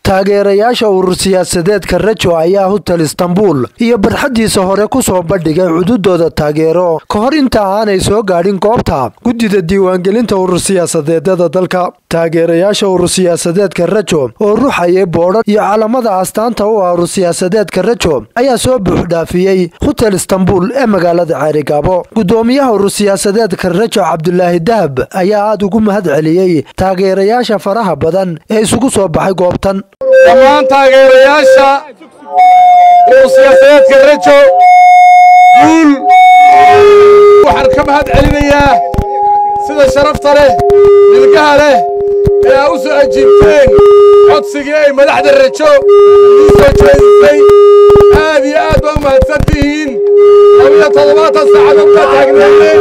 taageerayaasha urur siyaasadeedka rajo ayaa hotel istanbul iyo barxaddiisa hore ku soo bandhigay cududooda taageero ka hor inta aanay soo gaadhin goobta guddida diiwaangelinta urur siyaasadeedada dalka taageerayaasha urur siyaasadeedka rajo oo ruxayay boodhan iyo calamada astaanta u ah urur siyaasadeedka rajo ayaa soo buuxdhaafiyey hotel istanbul ee magaalada ceerigaabo gudoomiyaha urur siyaasadeedka rajo cabdulaahi dahab ayaa aada ugu mahad celiyey taageerayaasha faraha badan ee isugu soo baxay goobtan dhammaan taageerayaasha urur siyaasadeedka rajo guul waxaan ka mahad celinayaa sida sharafta leh milgaha leh ee aa u soo ajiibteen codsigii ay madaxda rajo ii soo jeedisay aad iyo aad baa u mahadsan tihiin labiyo toddobaatan saacadood baa taagnaydeen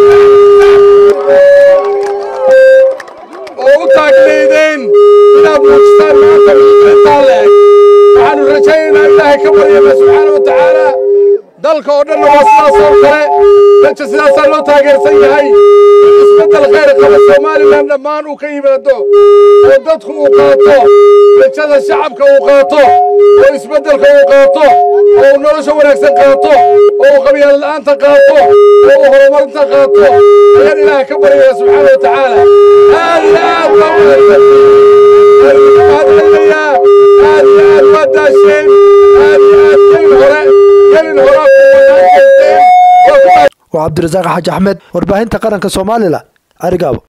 oo u taagnaydeen inaad muujistaan maanta intaa leeg waxaannu rajaynaynaa ilaahay ka baryana subxaana wa tacaala dalka oo dhanna waa sidaas oo kale raja sidaasaa loo taageersan yahay in isbeddel khayr qaba somalilan dhammaan uu ka yimaado oo dadku uu qaato rajada shacabka uu qaato oo isbeddelka uu qaato oo uu nolosha wanaagsan qaato oo uu qabyaalala'aanta qaato oo uu horumarinta qaato ayaan ilaahay ka baryaya subxaana wa tacaala aad iyo aad baa mahadcelinayaa aad iyo aad waa daasheen aad iyo aad gelin hore gelin hore waa cabdirasaaq xaaji axmed warbaahinta qaranka soomaalila arigaabo